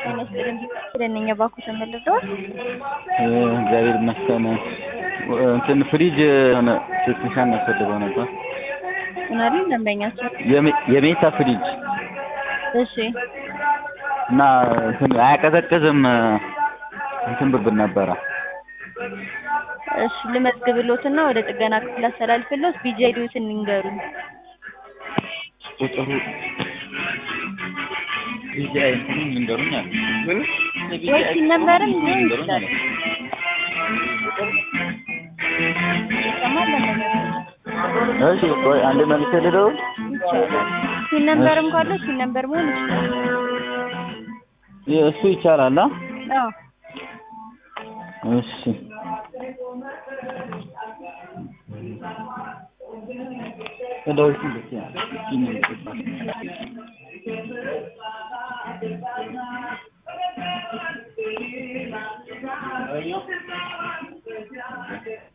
ጤና ይስጥልኝ ስለነኛ ባኩ ተመልሰዋል። እግዚአብሔር ይመስገን። እንትን ፍሪጅ የሆነ ቴክኒሻን ያስፈልገው ነበር። ምናሉ ደንበኛቸው? የሜ- የሜታ ፍሪጅ እሺ እና እንትን አያቀዘቅዝም እንትን ብርብር ነበረ። እሺ ልመዝግብሎትና ወደ ጥገና ክፍል አስተላልፍሎት ቢጂ አይዲዎትን ይንገሩኝ። ቁጥሩ ቢጂ እንትን ልንገሩኝ አለ ምን ወይ ሲል ነበርም ሊሆን ይችላል። ይሰማል ደንበኛቸው? እሺ ቆይ አንድ መልስ ልደውል ይቻላል። ሲል ነበርም ካለው ሲል ነበር መሆን ይችላል። እሱ ይቻላል አ አዎ እሺ እደውል